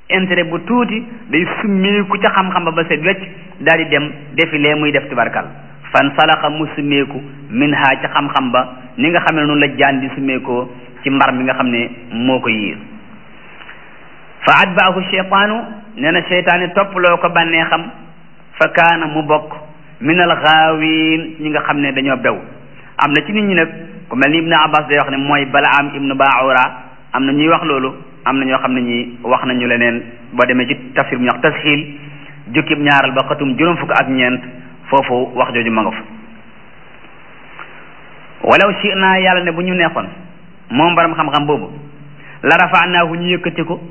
intérêt bu tuuti day summeeku ca xam-xam ba ba set wecc daal di dem defi lee muy def tubarkal fan salaxa mu summeeku min ha ca xam-xam ba ni nga xam ne noonu la jaan di summeekoo ci mbar mi nga xam ne moo ko yiir fa atbaahu cheytaanu nee na cheytaani topploo ko bànnee xam fa kaana mu bokk min al xaawin ñi nga xam ne dañoo bew am na ci nit ñi nag ku mel ni ibnu abbas day wax ne mooy balaam ibnu baawura am na ñuy wax loolu am na ñoo xam ne ñi wax nañu leneen boo demee ci tafsir bu ñu wax tasxiil jukkib ñaaral ba xatum juróom fukk ak ñeent foofu wax jooju ma nga fa walaw shi naa yàlla ne bu ñu neexoon moom borom xam-xam boobu la rafaanaahu ñu yëkkati ko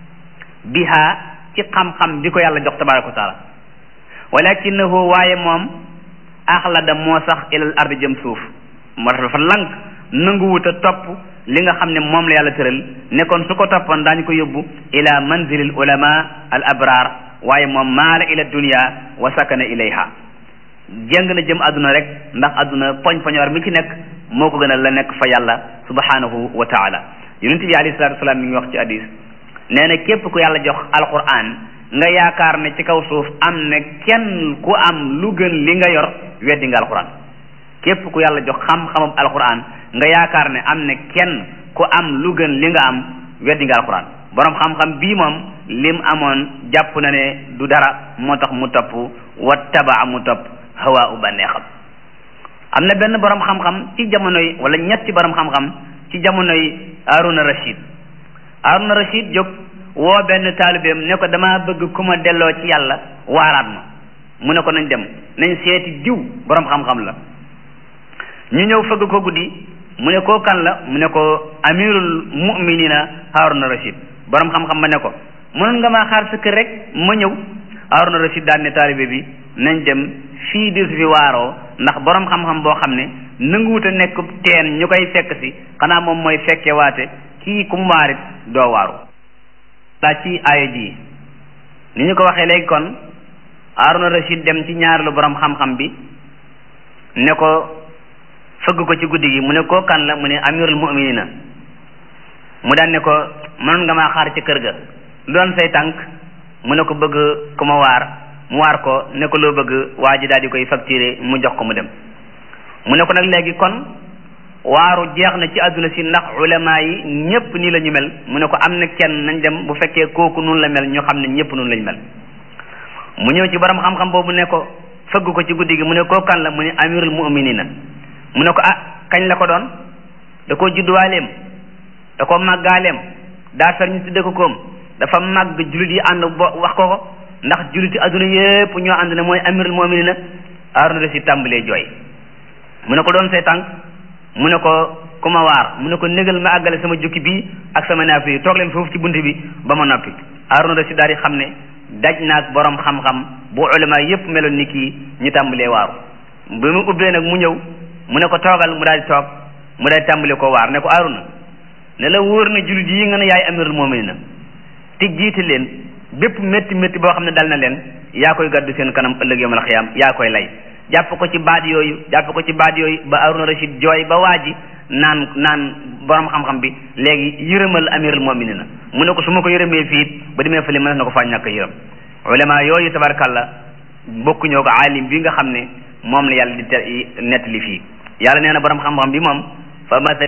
biha ci xam-xam bi ko yàlla jox tabaraka wa taala walakinahu waaye moom axlada moo sax ilal ardi jëm suuf moo tax dafa lank nanguwut a topp li nga xam ne moom la yàlla tëral ne kon su ko toppoon daañu ko yóbbu ila manzilil ulama al abrar waaye moom maala ila dunia wa sakana ilayha jëng na jëm àdduna rek ndax àdduna poñ poñoor mi ci nekk moo ko gënal la nekk fa yàlla subhanahu wa taala yonent bi alayhi salatu wasalaam mi ngi wax ci hadis nee na képp ku yàlla jox alquran nga yaakaar ne ci kaw suuf am na kenn ku am lu gën li nga yor weddi nga alquran képp ku yàlla jox xam-xamam alquran nga yaakaar ne am na kenn ku am lu gën li nga am weddi nga alquran borom xam-xam bii moom lim amoon jàpp na ne du dara moo tax mu topp wa tabaa mu topp hawa u bànneexam am na benn borom xam-xam ci jamonoy wala ñetti borom xam-xam ci jamonoy Haruna Rashid Haruna Rashid jóg woo benn taalibeem ne ko damaa bëgg ku ma delloo ci yàlla waaraat ma mu ne ko nañ dem nañ seeti diw borom xam-xam la ñu ñëw fëgg ko guddi mu ne koo kan la mu ne ko amirul mu'minina Haruna Rashid borom xam-xam ma ne ko mënoon nga maa xaar sa kër rek ma ñëw Haruna Rashid daan ne taalibe bi nañ dem fii di su fi waaroo ndax borom xam-xam boo xam ne nanguwut a nekk teen ñu koy fekk si xanaa moom mooy fekke waate kii ku mu waarit doo waaru laa ci aaya ji ni ñu ko waxee léegi kon Haruna Rashid dem ci ñaareelu borom xam-xam bi ne ko fëgg ko ci guddi gi mu ne koo kan la mu ne amirul mu'minina mu daan ne ko mënoon nga maa xaar ci kër ga lu doon say tànk mu ne ko bëgg ku ma waar mu waar ko ne ko loo bëgg waa ji daal di koy facturé mu jox ko mu dem mu ne ko nag léegi kon waaru jeex na ci àdduna si ndax ulama yi ñëpp nii la ñu mel mu ne ko am na kenn nañ dem bu fekkee kooku noonu la mel ñu xam ne ñëpp noonu lañ mel mu ñëw ci borom xam-xam boobu ne ko fëgg ko ci guddi gi mu ne koo kan la mu ne amirul mu'minina mu ne ko ah kañ la ko doon da koo judduwaaleem da koo màggaaleem daa fer ñu tudde ko koom dafa màgg jullit yi ànd bo wax ko ko ndax julliti adduna yépp ñoo ànd ne mooy amirul mu'minina Haruna Rashid tàmbalee jooy mu ne ko doon say tànk mu ne ko ku ma waar mu ne ko négal ma àggale sama jukki bii ak sama naaf yi toog leen foofu ci bunt bi ba ma noppi Haruna Rashid daal di xam ne daj naag borom xam-xam bu ulama yépp meloon ni kii ñu tàmbalee waaru bi mu ubbee nag mu ñëw mu ne ko toogal mu daal di toog mu daal di tàmbalee ko waar ne ko Haruna ne la wóor na jullit yi nga ne yaay amirul mu'minina te jiite leen bépp métti métti boo xam ne dal na leen yaa koy gàddu seen kanam ëllëg yawmal xiyaam yaa koy lay jàpp ko ci baat yooyu jàpp ko ci baat yooyu ba Haruna Rashid jooy ba waa ji naan naan borom xam-xam bi léegi yërëmal amirul mu'minina mu ne ko su ma ko yërëmee fii ba demee fële mën na ko faa ñàkk yërëm ulama yooyu tabarkalla bokkuñoo ko aalim bi nga xam ne moom la yàlla di te nettali fii yàlla nee na borom xam-xam bi moom fa masa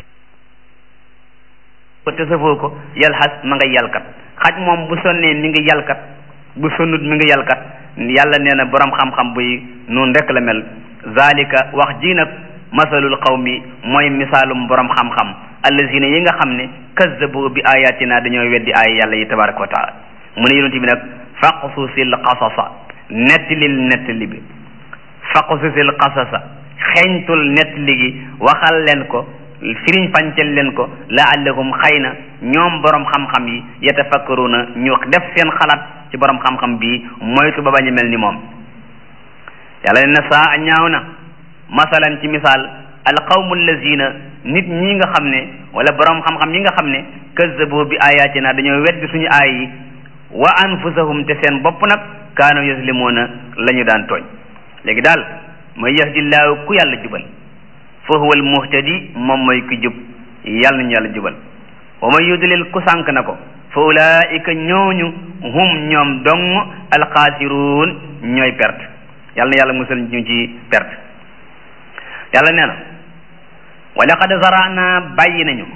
ko te safoo ko yalxas ma nga yalkat xaj moom bu sonnee mi ngi yalkat bu sonnut mi ngi yalkat yàlla nee na borom xam-xam buy noonu rek la mel zalika wax ji nag masalul qawmi mooy misaalum borom xam-xam allazina yi nga xam ne kazzabu bi ayatina dañoo weddi ay yàlla yi tabaraka wa taala mu ne yonent bi nag faqsusil qasasa nettilil nettali bi faqsusil qasasa xeeñtul nettali gi waxal leen ko firiñ fàncel leen ko laallahum xëy na ñoom borom xam-xam yi yatafakkaruna ñu def seen xalaat ci borom xam-xam bii moytu ba bañ a mel ni moom yàlla ne na saa ñaaw na masalan ci misaal alqawmu allazina nit ñi nga xam ne wala borom xam-xam yi nga xam ne kazzabu bi ayatina dañoo weddi suñu aay yi wa anfusahum te seen bopp nag kaanu yaslimuuna la ñu daan tooñ léegi daal mooy yahdillaahu ku yàlla jubal fa huwa almuhtadi moom mooy ku jub yàlla nañu yàlla jubal wa man yudlil ku sànk na ko fa ulaika ñooñu hum ñoom dong alxaasiruun ñooy perte yàlla na yàlla musal ñu ci perte yàlla nee na wa laqad zarana bàyyi nañu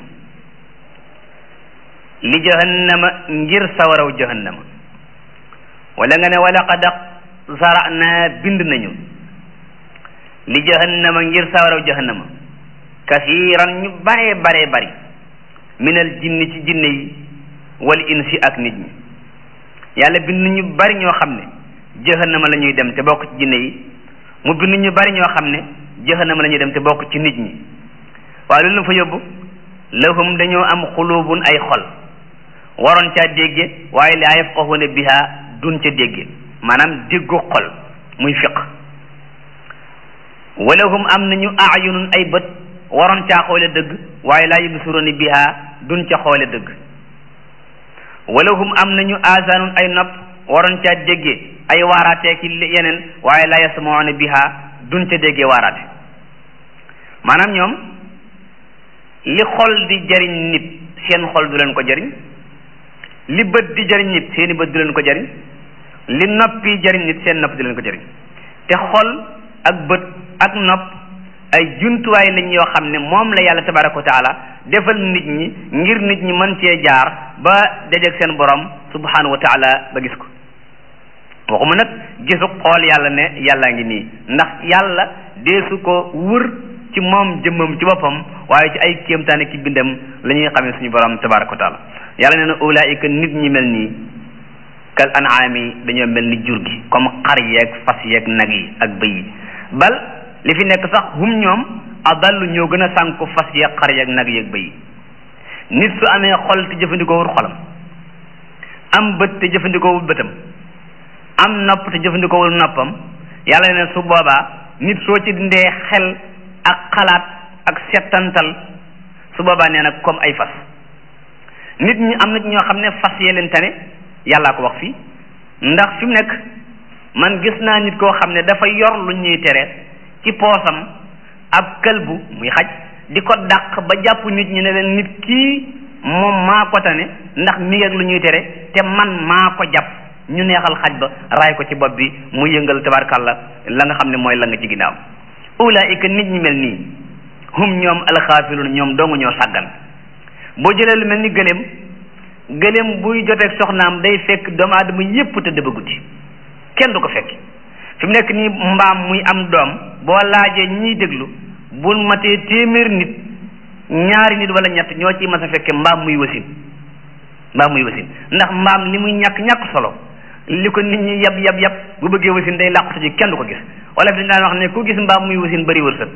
li jahannama ngir sawaraw jahannama wala nga ne wa laqad zarana bind nañu li jahannama ngir sawaraw jahannama kasiiran ñu bare bare bari minal jinni ci jinne yi wal insi ak nit ñi yàlla bind ñu bari ñoo xam ne jahannama la ñuy dem te bokk ci jinne yi mu bind ñu bari ñoo xam ne jahannama la ñuy dem te bokk ci nit ñi waaye loolu fa yóbbu lahum dañoo am xulubun ay xol waroon caa dégge waaye laa yafqahuna biha dun ca dégge maanaam déggu xol muy fiq walahum am nañu ayunun ay bët waroon caa xoole dëgg waaye laa yubsiruna biha dun ca xoole dëgg walahum am nañu asanun ay nopp waroon caa dégge ay waaraatee ki yeneen waaye laa yasmauna biha dun ca déggee waaraate maanaam ñoom li xol di jariñ nit seen xol du leen ko jariñ li bët di jariñ nit seeni bët du leen ko jariñ li noppi jariñ nit seen nopp du leen ko jariñ te xol ak bët ak nopp ay jumtuwaay lañ yoo xam ne moom la yàlla tabaraka wa taala defal nit ñi ngir nit ñi mën cee jaar ba dajeeg seen borom subhanahu wa taala ba gis ko waxuma nag gisu xool yàlla ne yàllaa ngi nii ndax yàlla deesu ko wër ci moom jëmmam ci boppam waaye ci ay kéemtaane ki bindam la ñuy xamee suñu borom tabaraka wa taala yàlla nee na ulaayika nit ñi mel nii kal anaami dañoo mel ni jur gi comme xar yeeg fas yeeg nag yi ak bëy yi bal li fi nekk sax hum ñoom adallu ñoo gën a sànku fas yeeg xar yeeg nag yeeg bëy yi nit su amee xol te jëfandikoowul xolam am bët te jëfandikoowul bëtam am nopp te jëfandikoowul noppam yàlla ne su boobaa nit soo ci dindee xel ak xalaat ak settantal su boobaa nee nag comme ay fas nit ñi am na ñoo xam ne fas yee leen tane yàllaa ko wax fii ndax fi mu nekk man gis naa nit koo xam ne dafa yor lu ñuy tere ci poosam ab këlbu muy xaj di ko dàq ba jàpp nit ñi ne leen nit kii moom maa ko tane ndax mi ak lu ñuy tere te man maa ko jàpp ñu neexal xaj ba raay ko ci bopp bi mu yëngal tabarkalla la nga xam ne mooy la nga ci ginnaaw ulaika nit ñi mel nii hum ñoom alxaafiluun ñoom dong ñoo sàggan boo jëlee lu mel ni gëléem gëléem buy joteeg soxnaam day fekk doomu aadama yépp tëdd ba guddi kenn du ko fekk fi mu nekk nii mbaam muy am doom boo laajee ñiy déglu bu matee téeméer nit ñaari nit wala ñett ñoo ciy mas a fekke mbaam muy wasin mbaam muy wasin ndax mbaam li muy ñàkk ñàkk solo li ko nit ñi yab yab yab bu bëggee wasin day làqatu ji kenn du ko gis wala fi dañ daan wax ne ku gis mbaam muy wasin bari wërsëg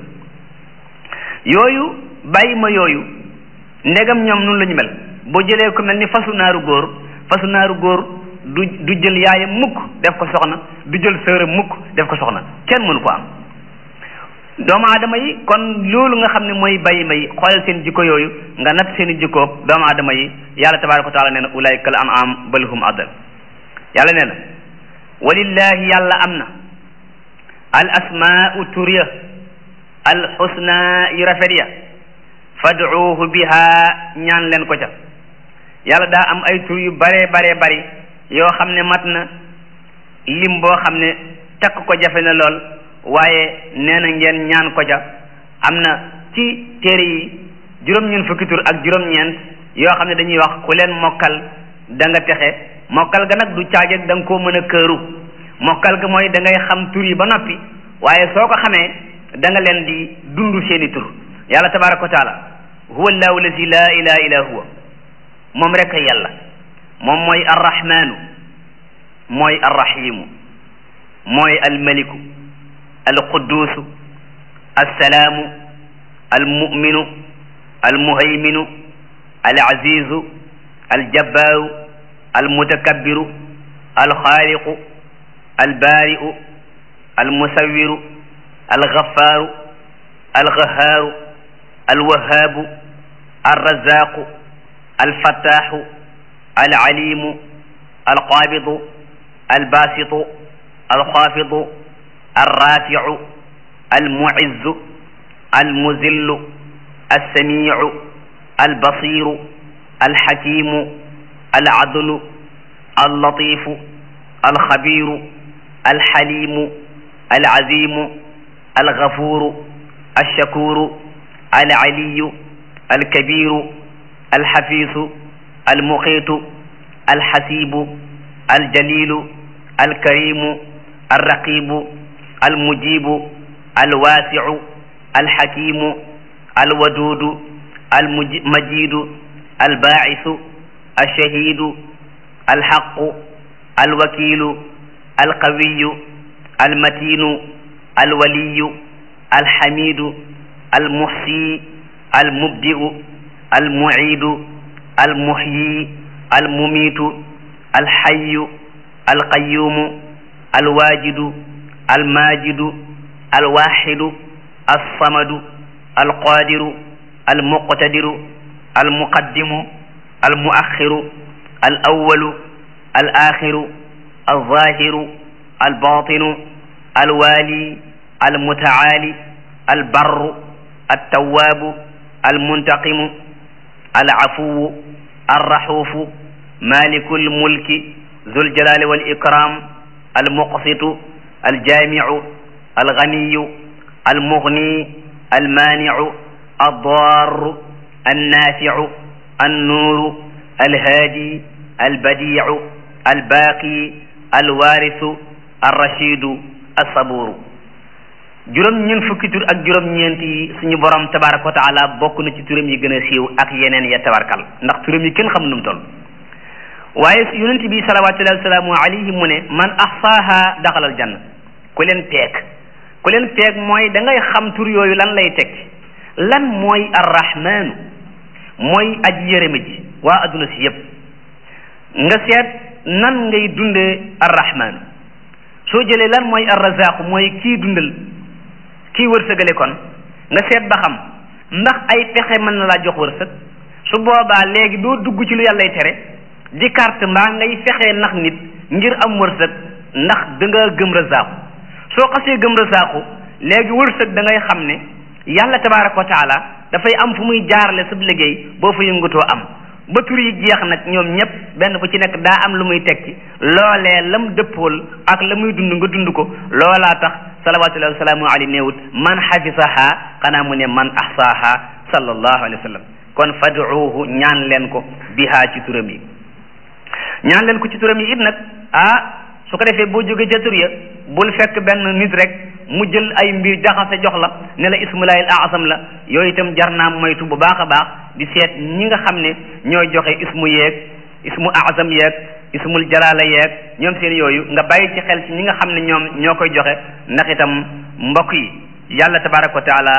yooyu bàyyi ma yooyu ndegam ñoom noonu la ñu mel boo jëlee ko mel ni fasu naaru góor fasu naaru góor du du jël yaayam mukk def ko soxna du jël sëram mukk def ko soxna kenn mënu ko am doomu aadama yi kon loolu nga xam ne mooy bàyyi may xoolal seen jikko yooyu nga natt seen i jikkoog doomu aadama yi yàlla tabaraka wa taala nee na ulaika al an'am bal hum adal yàlla nee na walillahi yàlla am na al asmaau turiya al xusna yu rafet ya fad'uuhu biha ñaan leen ko ca yàlla daa am ay tur yu bare bare bari yoo xam ne mat na lim boo xam ne takk ko jafe na lool waaye nee na ngeen ñaan ko ca am na ci téere yi juróom-ñeent fukki tur ak juróom-ñeent yoo xam ne dañuy wax ku leen mokkal da nga texe mokkal ga nag du caageeg da nga koo mën a këru mokkal ga mooy da ngay xam tur yi ba noppi waaye soo ko xamee da nga leen di dund seeni tur yàlla tabaraka wa taala huwa allahu allazi la ilaha illa huwa moom rek yàlla moom mooy arrahmanu mooy arrahimu mooy almaliku alqudusu alsalaamu almuminu almuhayminu alazizu aljabbaaru almutakabbiru alxaaliqu albaari'u almusawiru algaffaaru algahaaru alwahaabu alrazaaqu alfattaaxu alcaliimu alqaabidu albaasitu alxaafidu alraaficu almucizzu almuzillu alsamiicu albasiiru alxakiimu al adlu al latifu al xabiru al xalimu al azimu al gafuru al shakuru al aliyu al kabiru al xafisu al muqitu al xasibu al jalilu al karimu al raqibu al mujibu al waasiu al xakimu al wadudu al majidu al baacisu al shahidu al xaqu al wakiilu al qawiyu al matinu al waliyu al xamidu al muxsi al mubdi'u al muciidu al muxyi al mumiitu al xayu al qayuumu al waajidu al maajidu al waaxidu al samadu al qaadiru al muqtadiru al muqaddimu al muaxiru al awalu al axiru al zaahiru al baatinu al waali al mutacaali al barru al tawaabu al muntaqimu al cafuwu al raxuufu maalikul mulki zul jalaali wal ikraam al muqsitu al jaamicu al ganiyu al mugni al maanicu al daaru al naaficu al nuuru al haadi al badiicu al baaqi al waarisu al rashidu al sabuuru juróom ñeent fukki tur ak juróom ñeent yi suñu borom tabaraka wa taala bokk na ci turam yi gën a siiw ak yeneen ya tabarkal ndax turam yi kenn xam nu mu toll waaye yonent bi salawatullahi wasalaamu alayhi mu ne man ahsaaha daxalal janna ku leen peeg ku leen peeg mooy da ngay xam tur yooyu lan lay teg lan mooy arrahmaanu mooy aji yërëme ji waa adduna si yépp nga seet nan ngay dundee arrahmaanu soo jëlee lan mooy arrazaqu mooy kii dundal kii wërsëgale kon nga seet ba xam ndax ay pexe mën na laa jox wërsëg su boobaa léegi doo dugg ci lu yàllay tere di carte mbaa ngay fexee nax nit ngir am wërsëg ndax da nga gëm razaaku soo xasee gëm razaaku léegi wërsëg da ngay xam ne yàlla tabaraka wa taala dafay am fu muy jaarale sa liggéey boo fa yëngatoo am ba tur yi jeex nag ñoom ñëpp benn bu ci nekk daa am lu muy tekki loolee lam dëppool ak la muy dund nga dund ko loolaa tax salawatullahi wasalaamu alayhi neewut man xafisaha xanaa mu ne man ahsaaha sallallahu alayhi wa sallam kon fad'uuhu ñaan leen ko bihaa ci turam yi ñaan leen ko ci turam yi it nag ah su ko defee boo jógee ca tur ya bul fekk benn nit rek mu jël ay mbir jaxase jox la ne la ismullahil azam la yooyu itam jar naa moytu bu baax a baax di seet ñi nga xam ne ñooy joxe ismu yeeg ismu azam yeeg ismul jalaala yeeg ñoom seen yooyu nga bàyyi ci xel ci ñi nga xam ne ñoom ñoo koy joxe ndax itam mbokk yi yàlla tabaraka wa taala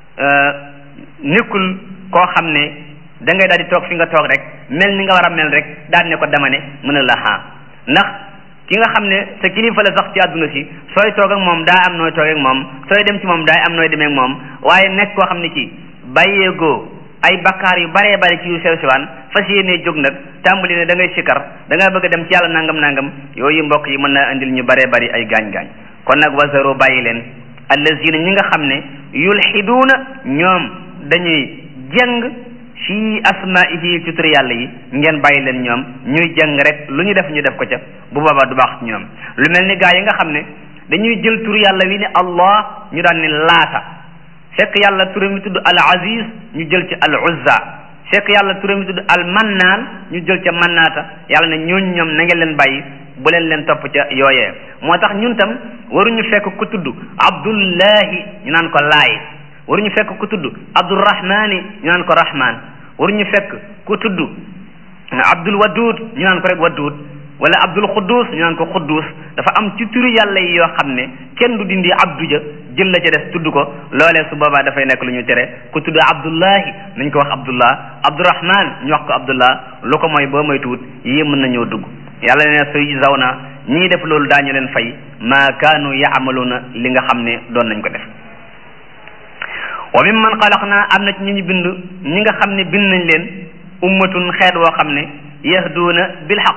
nekkul koo xam ne da ngay daal di toog fi nga toog rek mel ni nga war a mel rek daal ne ko dama ne mën a la xaa ndax ki nga xam ne sa kilifa la sax ci àdduna si sooy toog ak moom daa am nooy toog ak moom sooy dem ci moom daa am nooy demee ak moom waaye nekk koo xam ne ci bàyyeegoo ay bakkaar yu baree bari ci yu sew siwaan fas yéenee jóg nag tàmbali ne da ngay sikkar da ngaa bëgg a dem ci yàlla nangam nangam yooyu mbokk yi mën naa indil ñu baree bari ay gaañ-gaañ kon nag wasaro bàyyi leen allazina ñi nga xam ne yulxiduuna ñoom dañuy jëng fii asmaihi ci tur yàlla yi ngeen bàyyi leen ñoom ñuy jëng rek lu ñu def ñu def ko ca bu boobaa du baax ci ñoom lu mel ni gaa yi nga xam ne dañuy jël tur yàlla wi ne allah ñu daan ne laata fekk yàlla turam mi tudd al aziz ñu jël ci al uzza fekk yàlla turam mi tudd al mannaan ñu jël ca mannaata yàlla ne ñooñu ñoom na ngeen leen bàyyi bu leen leen topp ca yooyee moo tax ñun tam waruñu fekk ku tudd abdullahi ñu naan ko laay waruñu fekk ku tudd abdurrahmani ñu naan ko rahman waruñu fekk ku tudd abdul wadud ñu naan ko rek wadud wala abdul xuddus ñu naan ko xuddus dafa am ci turu yàlla yi yoo xam ne kenn du dindi abdu ja jël la ca des tudd ko loolee su boobaa dafay nekk lu ñu tere ku tudd abdullahi nañ ko wax abdullah abdurrahman ñu wax ko abdullah lu ko mooy boo mooy tuut yii mën nañoo dugg yàlla ne suy zaw na ñii def loolu daañu leen fay maa kaanu yaamaluuna li nga xam ne doon nañ ko def wa mimman xalaqnaa am na ci ñi ñu bind ñi nga xam ne bind nañ leen ummatun xeet woo xam ne yahduuna bil xaq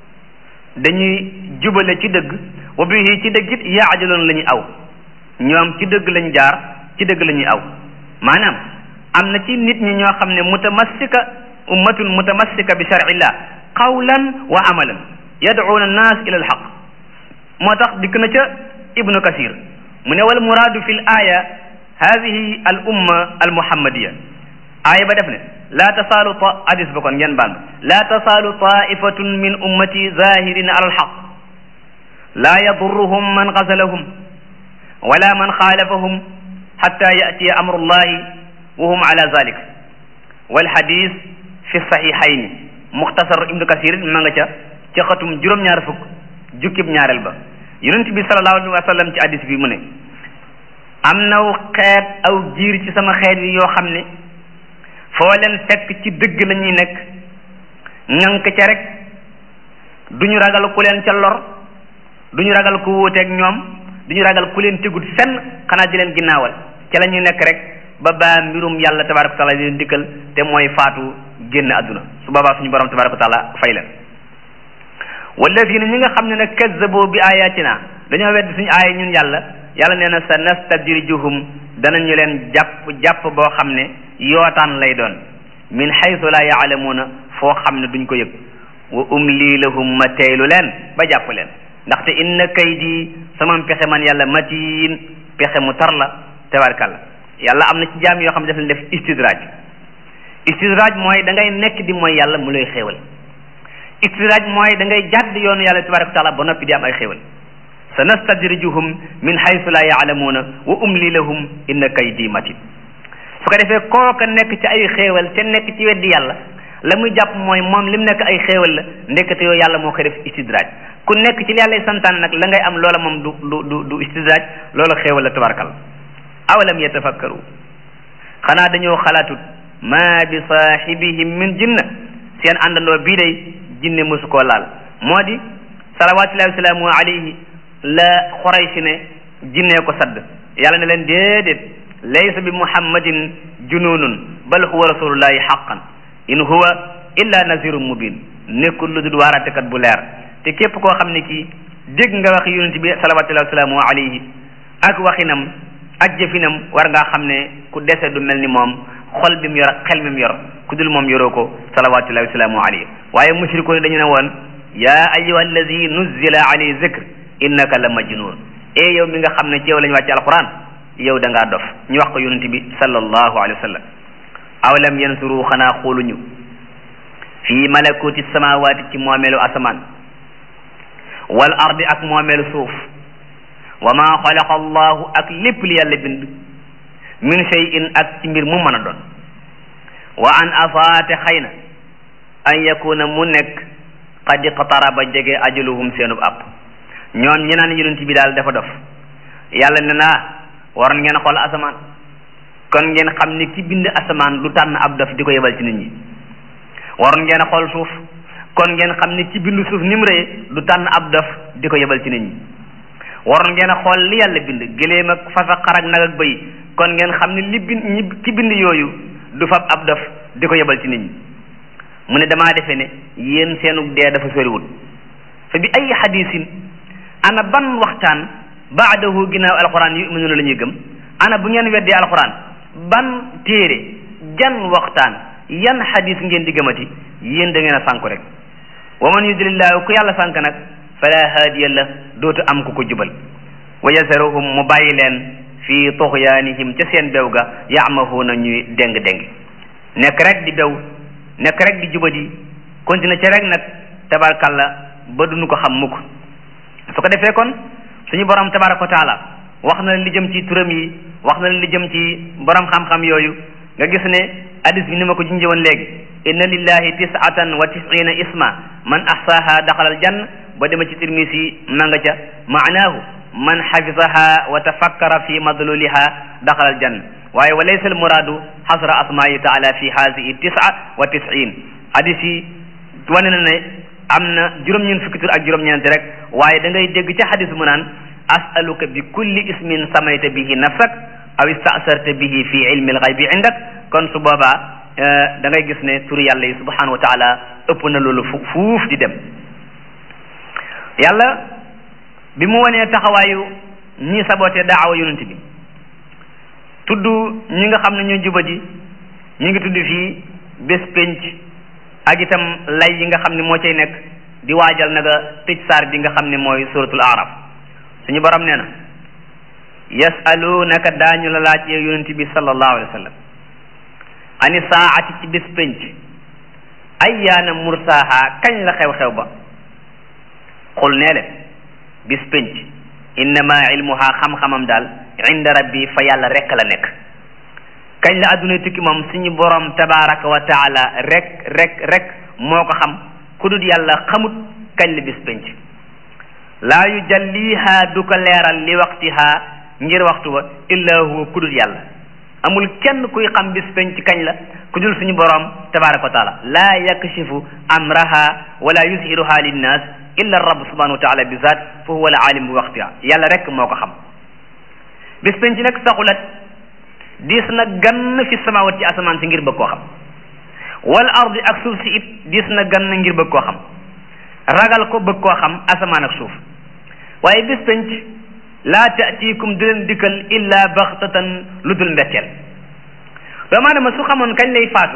dañuy jubale ci dëgg wa bihi ci dëgg it yaadiloon la ñuy aw ñoom ci dëgg lañ jaar ci dëgg la ñuy aw maanaam am na ci nit ñi ñoo xam ne mutamassika ummatun mutamassika bi shar'illah qawlan wa amalan yad'una annas ila alhaq moo tax dikk na ca ibnu kasir mu ne wal muraadu fi l aya hadihi al umma al muhammadiya aaya ba def ne laa tasaalu ta hadis ba kon ngeen baal laa tasaalu taifatun min ummati zahirina ala alhaq laa yadurruhum man xasalahum wala man xaalafahum xatta yatiya amrullahi wa hum ala zalik wal hadis fi saxiixayni muxtasar ibnu kasir ma nga ca ca xatum juróom-ñaar fukk jukkib ñaareel ba yonent bi sallallahu alayhi wa sallam ci hadis bi mu ne am naw xeet aw jiir ci sama xeet yi yoo xam ne foo leen fekk ci dëgg la ñuy nekk ŋànk ca rek duñu ragal ku leen ca lor duñu ragal ku wuuteeg ñoom duñu ragal ku leen tegut fenn xanaa di leen ginnaawal ca la ñuy nekk rek ba baa mbirum yàlla tabaraka wa taala di leen dikkal te mooy faatu génn àdduna su boobaa suñu borom tabaraka wa taala fay leen walladina ñi nga xam ne nag kazzabo bi ayatina dañoo wedd suñu aaya ñun yàlla yàlla nee na sa nastadrijuhum danañu leen jàpp jàpp boo xam ne yootaan lay doon min haythu la yaalamuuna foo xam ne duñ ko yëg wa umli lahum ma teylu leen ba jàpp leen ndaxte inna kaydi sama pexe man yàlla matiin pexe mu tar la tabarkalla yàlla am na ci jaam yoo xam ne daf leen def istidraaj istidraaj mooy da ngay nekk di mooy yàlla mu lay xéewal istidraaj mooy da ngay jàdd yoonu yàlla tabaraka wa taala ba noppi di am ay xéewal sa nastadrijuhum min haythu la yaalamuuna wa umli lahum inna kaydi matin su ko defee kooka nekk ci ay xéewal te nekk ci weddi yàlla la muy jàpp mooy moom lim nekk ay xéewal la ndekete yoo yàlla moo ko def istidraaj ku nekk ci li yàlla santaan nag la ngay am loola moom du du du du istidraaj loola xéewal la tabarakal awalam yatafakkaru xanaa dañoo xalaatut ma bi saaxibihim min jinna seen àndandoo bii day jinne mosu koo laal moo di salawatullahi wasalaamu alayhi la xoraysi ne jinnee ko sadd yàlla ne leen déedéet laysa bi muhammadin jununun bal huwa rasulullahi xaqan in huwa illa nazirun mubin nekkul lu dul waaratekat bu leer te képp koo xam ne kii dégg nga wax yonent bi salawatullahi wasalaamu alayhi ak waxinam ak jëfinam war ngaa xam ne ku dese du mel ni moom xol bi mu yor ak xel mi mu yor ku dul moom yoroo ko salawatullahi wasalaamu alayhi waaye mushrikoon dañu ne woon yaa ayyuha allazi nuzzila alayhi zikr innaka la majnun e yow mi nga xam ne ci yow la ñu wàcce alquran yow da ngaa dof ñu wax ko yonent bi sallallahu alayhi wa sallam aw lam yansuru xanaa xooluñu fii malakuti samawaati ci moomeelu asamaan wal ardi ak moomeelu suuf wa ma xalaqa allahu ak lépp li yàlla bind min shay'in ak ci mbir mu mën a doon wa an afaate xëy na an yakuna mu nekk qad iqtaraba jege ajaluhum seenub app ñoom ñi naan yonent bi daal dafa dof yàlla ne naa waroon ngeen xool asamaan kon ngeen xam ne ki bind asamaan du tànn ab dof di ko yebal ci nit ñi waroon ngeen xool suuf kon ngeen xam ne ki bind suuf ni mu rëy du tànn ab dof di ko yebal ci nit ñi waroon ngeen xool li yàlla bind gëléem ak fas ak xar ak nag ak bëy kon ngeen xam ne li bind ñi ki bind yooyu du fab ab dof di ko yebal ci nit ñi mu ne damaa defee ne yéen seenug dee dafa soriwul fa bi ay xadisin ana ban waxtaan baadahu ginnaaw alquran yuminuuna la ñuy gëm ana bu ngeen weddee alquran ban téere jan waxtaan yan xadis ngeen di gëmati yéen da ngeen a sànku rek wa man yudlillahu ku yàlla sànk nag fala haadiya la dootu am ku ko jubal wa yasaruhum mu bàyyi leen fii tuxyaanihim ca seen bew ga yaamahuuna ñuy déng-déng nekk rek di bew nekk rek di jubadi continue ca rek nag tabarkalla ba duñu ko xam mukk su ko defee kon suñu borom tabaraka wa taala wax na li jëm ci turam yi wax na li jëm ci borom xam-xam yooyu nga gis ne hadis bi ni ma ko junjee woon léegi inna lillahi tisatan wa tisina isma man ahsaha daxala al jann ba dema ci tirmisi ma nga ca maanaahu man xafisaha wa tafakkara fi madluliha daxala al jann waaye wa laysa al muraadu xasra asmaa'i taala fi haadihi tisa wa tisin hadis yi wane na ne am na juróom-ñeent fukki tur ak juróom-ñeent rek waaye da ngay dégg ca xadis mu naan asaluka bi kulli ismin samayta bihi nafsak aw istasarta bihi fi ilmi alxaybi indak kon su boobaa da ngay gis ne turu yàlla yi subhanahu wa taala ëpp na loolu fu fuuf di dem yàlla bi mu wanee taxawaayu ñi saboté daawa yonent bi tudd ñi nga xam ne ñoo jubadi ñu ngi tudd fii bés penc ak itam lay yi nga xam ne moo cay nekk di waajal naga tëj saar bi nga xam ne mooy suratul araf suñu borom nee na yasalunaka daañu la laaj yow yonent bi sallallahu alayhi wa sallam ani saati ci bis penc ayyaana mursaaha kañ la xew-xew ba xul nee leen bis penc innama ilmuha xam-xamam daal inda rabbi fa yàlla rek la nekk kañ la adduna tukki moom suñu borom tabaraka wa taala rek rek rek moo ko xam ku dul yàlla xamut kañ la bis penc laa yujalliha du ko leeral li waqtiha ngir waxtu wa illa huwa ku dul yàlla amul kenn kuy xam bis penc kañ la ku dul suñu borom tabaraka wa taala laa yakshifu amraha wala yuzhiruha linnas illa rabb subhanahu wa taala bi zat fa huwa al alim bi waqtiha yàlla rek moo ko xam bis penc nag saxulat diis na gann fi samawat ci asamaan si ngir bëgg koo xam wal ardi ak suuf si it diis na gann ngir bëgg koo xam ragal ko bëgg koo xam asamaan ak suuf waaye bis penc laa taatikum du leen dikkal illa baxtatan lu dul mbetteel doomu aadama su xamoon kañ lay faatu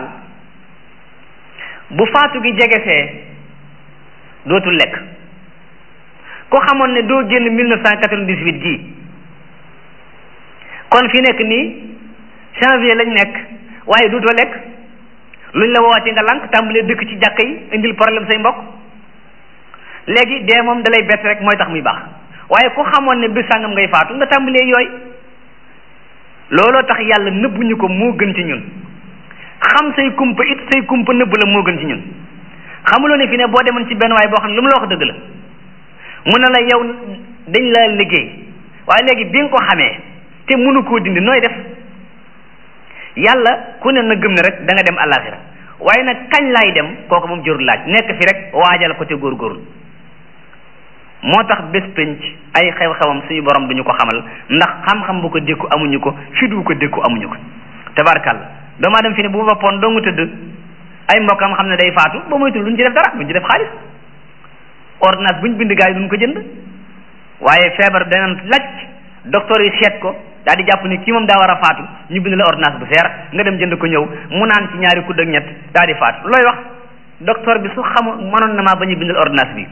bu faatu gi jegesee dootul lekk ko xamoon ne doo génn mille neuf cent quatre-vingt-dix-huit gii kon fi nekk nii janvier lañ nekk waaye dootoo lekk luñ la woowati nga lànk tàmbalee dëkk ci jàkka yi indil problème say mbokk léegi dee moom dalay bett rek mooy tax muy baax waaye ku xamoon ne bés sàngam ngay faatu nga tàmbalee yooy looloo tax yàlla nëbbuñu ko moo gën ci ñun xam say kumpa it say kumpa nëbb la moo gën ci ñun xamuloo ne fi ne boo demoon ci benn waay boo xam ne lu mu la wax dëgg la mu ne la yow dañ la liggéey waaye léegi bi nga ko xamee te mënu koo dindi nooy def yàlla ku ne na gëm ne rek da nga dem àllaaxira waaye nag kañ laay dem kooku moom jërul laaj nekk fi rek waajal ko te góorgóorlu moo tax bés penc ay xew-xewam suñu borom duñu ko xamal ndax xam-xam bu ko dékku amuñu ko fi du ko dékku amuñu ko tabarkàlla doomaa dem fi ne bu boppoon doo nga tëdd ay mbokkam xam ne day faatu ba moytul duñ ci def dara duñ ci def xaalis ordonnance buñ bind gaa yi duñ ko jënd waaye feebar danañ lacc docteur yi seet ko daal di jàpp ni kii moom daa war a faatu ñu bind la ordonnance bu seer nga dem jënd ko ñëw mu naan ci ñaari kudd ak ñett daal di faatu looy wax docteur bi su xamu mënoon na maa ba ñu bindal ordonnance bi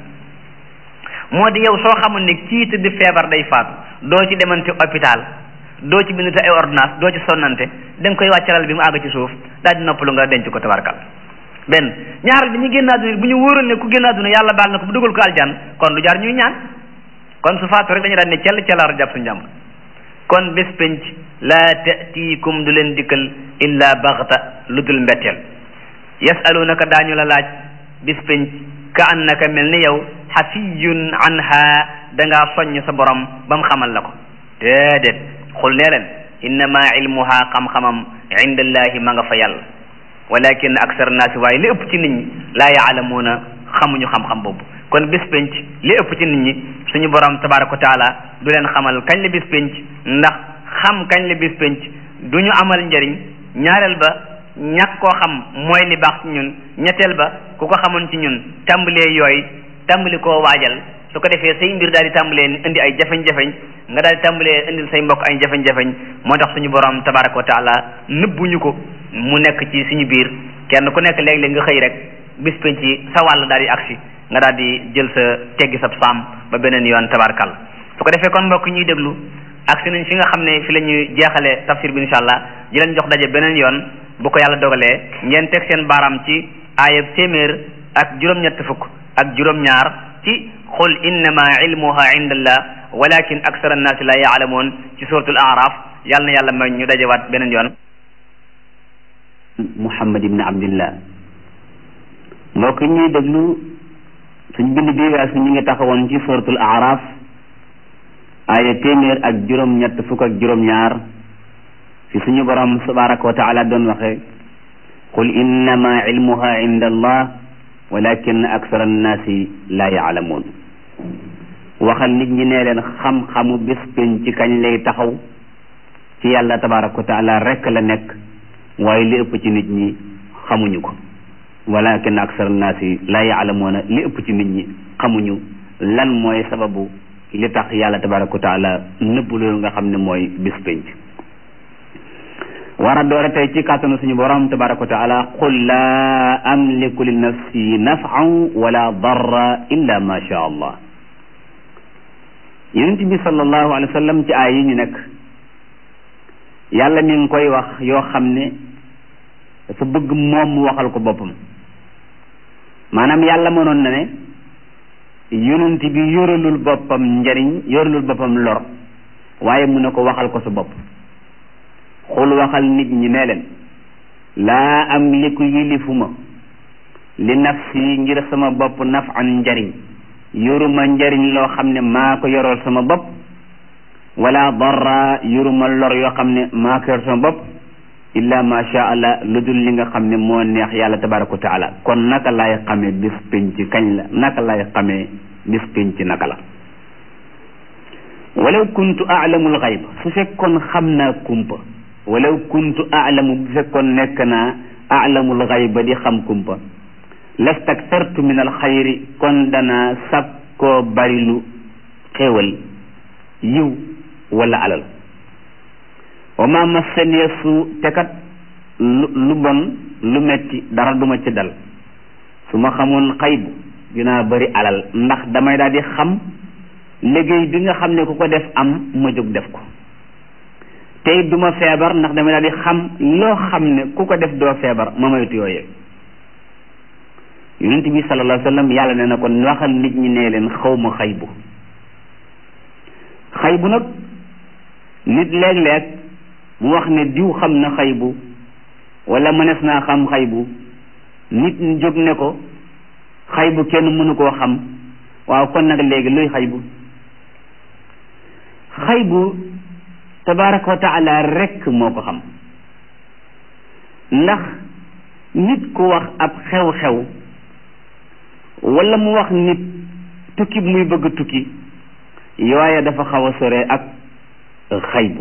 moo di yow soo xamul ne kii tëdd feebar day faatu doo ci demante hôpital doo ci bindate ay ordonnance doo ci sonnante da nga koy wàccaral bi mu àgg ci suuf daal di noppalu nga denc ko tabarkal benn ñaaral bi ñu génn àdduna bu ñu wóoroon ne ku génn àdduna yàlla baal na ko bu dugal ko aljan kon lu jaar ñuy ñaan kon su faatu rek dañu daan ne cell cellaar jàpp suñu jàmm kon bés penc laa taatiikum du leen dikkal illa baxta lu dul mbetteel yasalunaka daañu la laaj bés penc ka annaka mel ni yow xafiyun anha dangaa soññ sa borom ba mu xamal la ko déedéet xul nee leen innama ilmuha xam-xamam indallahi ma nga fa yàlla walakin aksar naasi waaye li ëpp ci nit ñi laa yaalamuuna xamuñu xam-xam boobu kon bis penc li ëpp ci nit ñi suñu borom tabaraka wa taala du leen xamal kañ la bis penc ndax xam kañ la bis penc du ñu amal njëriñ ñaareel ba ñàkk koo xam mooy li baax ci ñun ñetteel ba ku ko xamoon ci ñun tàmbalee yooyu tàmbali koo waajal su ko defee say mbir daal di tàmbalee indi ay jafeñ-jafeñ nga daal di tàmbalee indil say mbokk ay jafeñ-jafeñ moo tax suñu borom tabaraka wa taala nëbbuñu ko mu nekk ci suñu biir kenn ku nekk léeg-léeg nga xëy rek bis penc ci sa wàll daal di agsi nga daal di jël sa teggi sa saam ba beneen yoon tabarkal su ko defee kon mbokk ñuy déglu agsi nañ fi nga xam ne fi la ñuy jeexalee tafsir bi insha allah di leen jox daje beneen yoon bu ko yàlla dogalee ngeen teg seen baaraam ci aayab téeméer ak juróom-ñett fukk ak juróom-ñaar ci xul innama ilmuha indallah walakin aksar annaasi la yaalamuun ci suratul araf yàlla na yàlla may ñu dajewaat beneen yoon muhammad ibn abdillah mbokk ñuy déglu suñ bind bi weesu ñu ngi taxawoon ci suratul araf aaya téeméer ak juróom ñett fukk ak juróom ñaar fi suñu borom tabaraka wa taala doon waxe qul innama ilmuha inda allah walakin aksar annaasi la yaalamuun waxal nit ñi nee leen xam-xamu bés pénc ci kañ lay taxaw ci yàlla tabaraka wa taala rekk la nekk waaye li ëpp ci nit ñi xamuñu ko walakin aksar annaasi la yaalamuuna li ëpp ci nit ñi xamuñu lan mooy sababu li tax yàlla tabaraka wa taala nëbb loolu nga xam ne mooy bés pénc war a doore tey ci kàttanu suñu borom tabaraka wa taala qul laa amliku li nafsi nafan wala darra illa ma sha allah yonent bi sallallahu alayhi wa sallam ci aay yi ñu nekk yàlla mi ngi koy wax yoo xam ne dafa bëgg moom mu waxal ko boppam maanaam yàlla mënoon na ne yonent bi yoralul boppam njariñ yoralul boppam lor waaye mu ne ko waxal ko sa bopp xul waxal nit ñi ne leen laa am liku yilifuma li nafsi ngir sama bopp nafan njariñ yoruma njariñ loo xam ne maa ko yorool sama bopp wala darra yoruma lor yoo xam ne maa ko yor sama bopp illa ma sha allah lu dul li nga xam ne moo neex yàlla tabaraka wa taala kon naka lay xamee bis penc kañ la naka lay xamee bis penc naka la walaw kuntu aalamul xayb su fekkoon xam naa kumpa walaw kuntu aalamu bu fekkoon nekk naa aalamul xayba di xam kumpa lastaktartu min al xayri kon danaa sakkoo barilu xéewal yiw wala alal wa ma massaniya su te kat lu lu bon lu metti dara duma ci dal su ma xamoon xaybu dinaa bari alal ndax damay daal di xam liggéey bi nga xam ne ku ko def am ma jóg def ko tey duma feebar ndax damay daal di xam loo xam ne ku ko def doo feebar ma moytu yooyee yonent bi sallallahu alayhi wa sallam yàlla ne na kon waxal nit ñi nee leen xawma xaybu xaybu nag nit léeg-léeg mu wax ne diw xam na xaybu wala mënees naa xam xaybu nit ñi jóg ne ko xaybu kenn mënu koo xam waaw kon nag léegi luy xaybu xaybu tabaraka wa taala rekk moo ko xam ndax nit ku wax ab xew-xew wala mu wax nit tukki muy bëgg tukki yooya dafa xaw a sore ak xaybu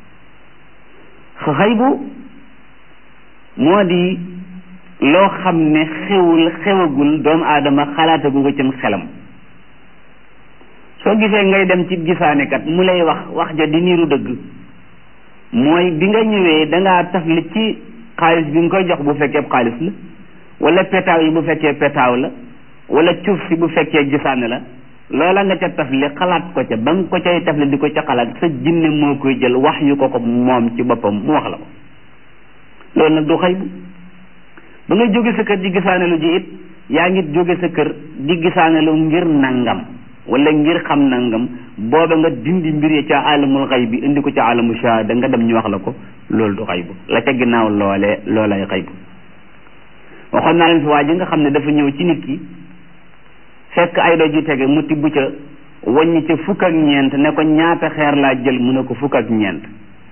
xaybu moo di loo xam ne xewul xewagul doomu aadama xalaatagu ko cim xelam soo gisee ngay dem ci gisaanekat mu lay wax wax ja di niiru dëgg mooy bi nga ñëwee dangaa tafli ci xaalis bi nga koy jox bu fekkee xaalis la wala petaaw yi bu fekkee petaaw la wala cuuf si bu fekkee gisaane la loola nga ca tafli xalaat ko ca ba nga ko cay tafli di ko ca xalaat sa jinne moo koy jël wax yu ko ko moom ci boppam mu wax la ko loolu nag du xaybu ba nga jóge sa kër di gisaane lu ji it yaa ngi jóge sa kër di gisaane lu ngir nangam wala ngir xam nangam booba nga dindi mbir yi ca alamul xay bi indi ko ca alamu shahada nga dem ñu wax la ko loolu du xaybu la ca ginnaaw loolee loolay xaybu waxoon naa leen fi waa ji nga xam ne dafa ñëw ci nit ki fekk ay doj yu tege mu tibb ca wàññi ca fukk ak ñeent ne ko ñaata xeer laa jël mu ne ko fukk ak ñeent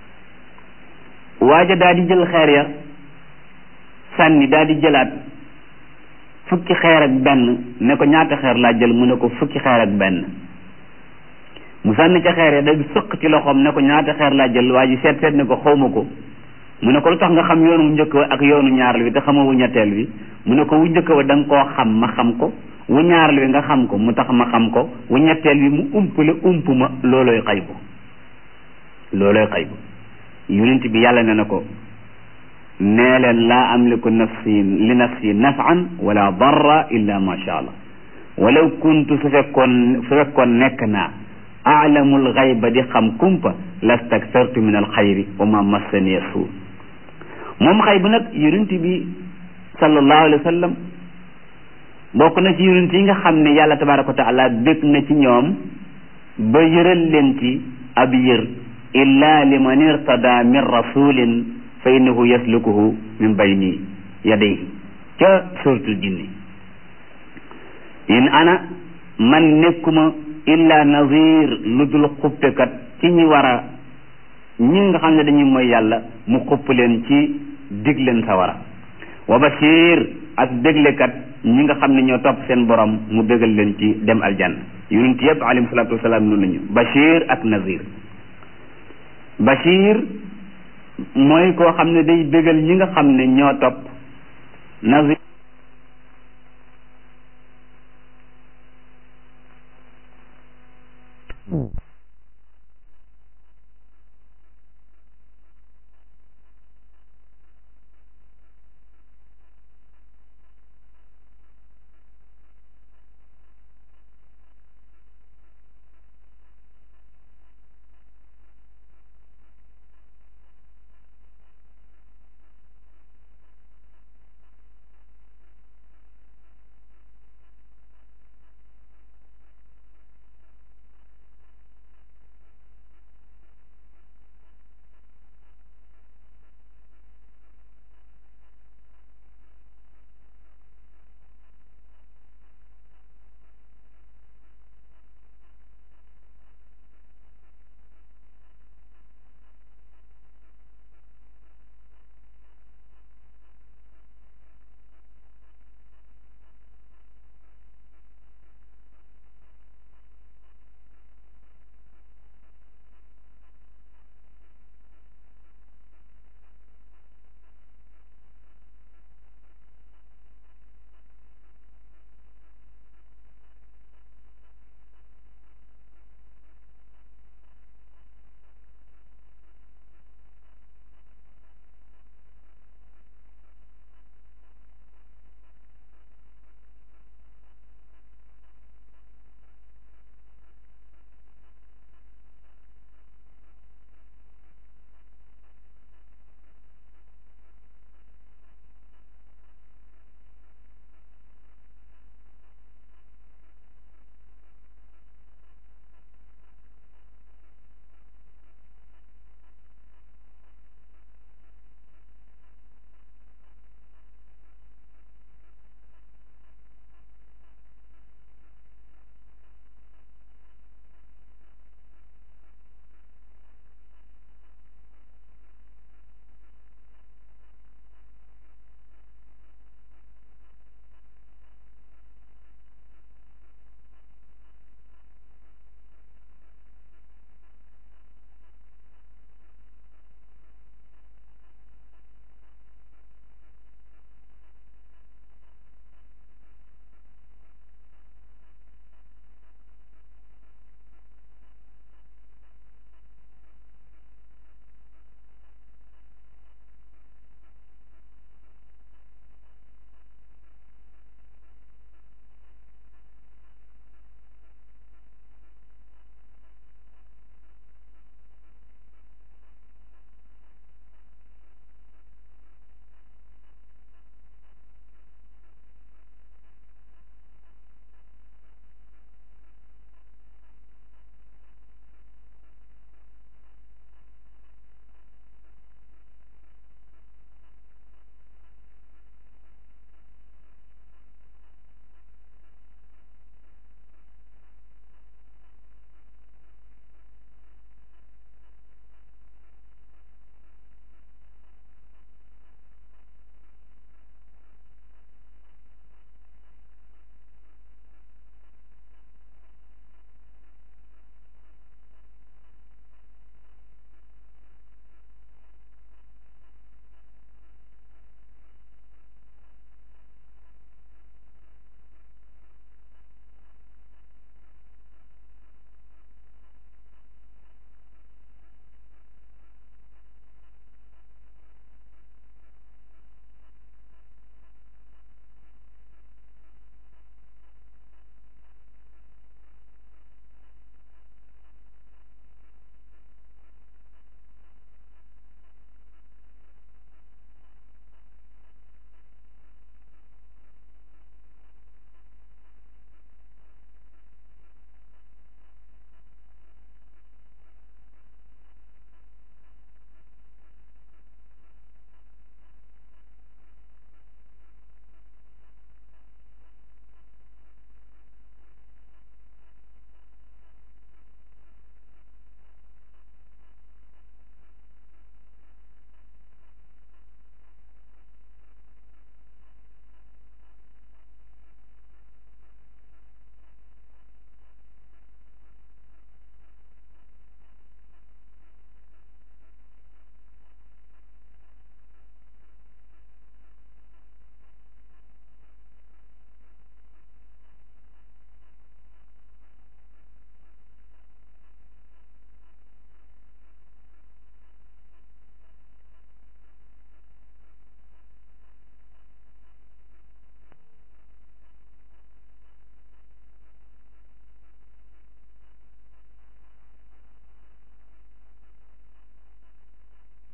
waaja daal di jël xeer ya sànni daal di jëlaat fukki xeer ak benn ne ko ñaata xeer laa jël mu ne ko fukki xeer ak benn mu sànni ca xeer ya da sëq ci loxoom ne ko ñaata xeer laa jël waa ji seet seet ne ko xawma ko mu ne ko lu tax nga xam yoonu njëkk wa ak yoonu ñaareel wi te xamoo wu ñetteel wi mu ne ko wu njëkk wa da nga koo xam ma xam ko wu ñaareel wi nga xam ko mu tax ma xam ko wu ñetteel wi mu umpale ump ma loolooy xaybu loolooy xaybu yonent bi yàlla ne na ko nee leen laa amliku nafsi li nafsi nafan wala darra illa ma sha allah walaw kuntu su fekkoon su fekkoon nekk naa aalamul xayba di xam kumpa lastaktartu min alxayri wa ma massaniya suu moom xaybu nag yonent bi sallallahu alayhi wa sallam bokk na ci yonent yi nga xam ne yàlla tabaraka wa taala bég na ci ñoom ba yëral leen ci ab yër illa liman irtada min rasulin fa innahu yaslukuhu min bayni yadayhi ca suratul jinni in ana man nekkuma illa nazir lu dul xuppekat ci ñi war a ñi nga xam ne dañuy mooy yàlla mu xupp leen ci dig leen sawara wa bashir ak déglekat ñi nga xam ne ñoo topp seen borom mu bégal leen ci dem aljanna yonent yëpp alayhi salaatu wasalaam noonu lañu bashir ak nazir bashir mooy koo xam ne day bégal ñi nga xam ne ñoo topp nazir